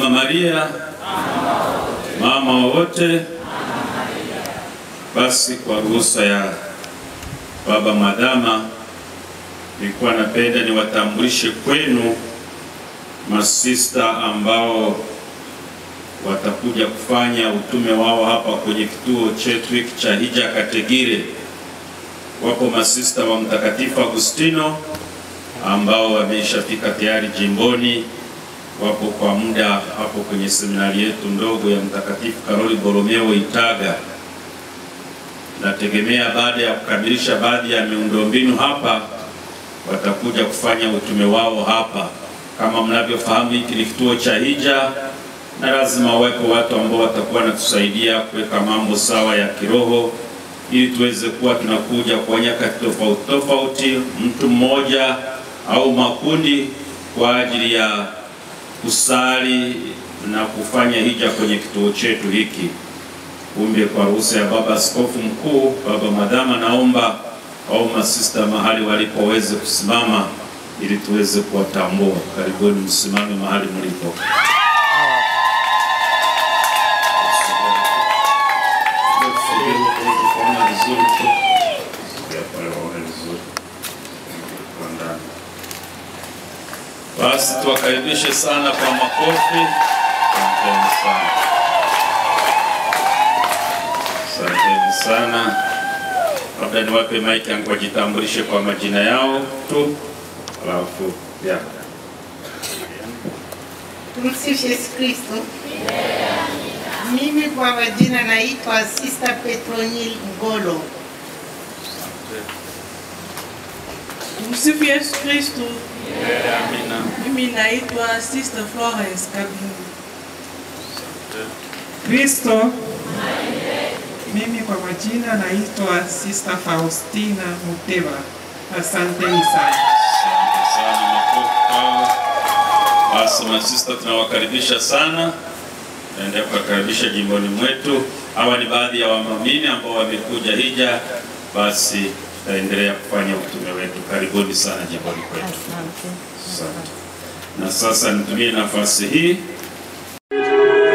Mama Maria, mama wa wote. Basi kwa ruhusa ya baba Mwadhama, nilikuwa napenda niwatambulishe kwenu masista ambao watakuja kufanya utume wao hapa kwenye kituo chetu hiki cha Hija Kategire. Wapo masista wa Mtakatifu Agustino ambao wameshafika tayari jimboni, wapo kwa muda hapo kwenye seminari yetu ndogo ya Mtakatifu Karoli Boromeo Itaga. Nategemea baada ya kukamilisha baadhi ya miundombinu hapa, watakuja kufanya utume wao hapa. Kama mnavyofahamu, hiki ni kituo cha hija na lazima wawepo watu ambao watakuwa wanatusaidia kuweka mambo sawa ya kiroho, ili tuweze kuwa tunakuja kwa nyakati tofauti tofauti, mtu mmoja au makundi, kwa ajili ya kusali na kufanya hija kwenye kituo chetu hiki. Kumbe kwa ruhusa ya Baba Askofu Mkuu, Baba Mwadhama, naomba au masista mahali walipoweze kusimama ili tuweze kuwatambua. Karibuni, msimame mahali mlipo. Basi tuwakaribishe sana kwa makofi. Asanteni sana, asanteni sana. Labda niwape maiki yangu wajitambulishe kwa majina yao tu, alafu ya Tumsifu Yesu Kristo. Mimi kwa majina naitwa Sister Petronil Ngolo. Tumsifu Yesu Kristo. Amina. Mimi naitwa Sister Florence Kabini. Kristo. Mimi kwa majina naitwa Sister Faustina Muteva. Asanteni sana. Asante sana, makofi kwao. Basi masista tunawakaribisha sana, naendelea kuwakaribisha jimboni mwetu. Hawa ni baadhi ya wamamini ambao wamekuja hija, basi tutaendelea kufanya utume wetu. Karibuni sana jimboni kwetu. Asante. Na sasa nitumie nafasi hii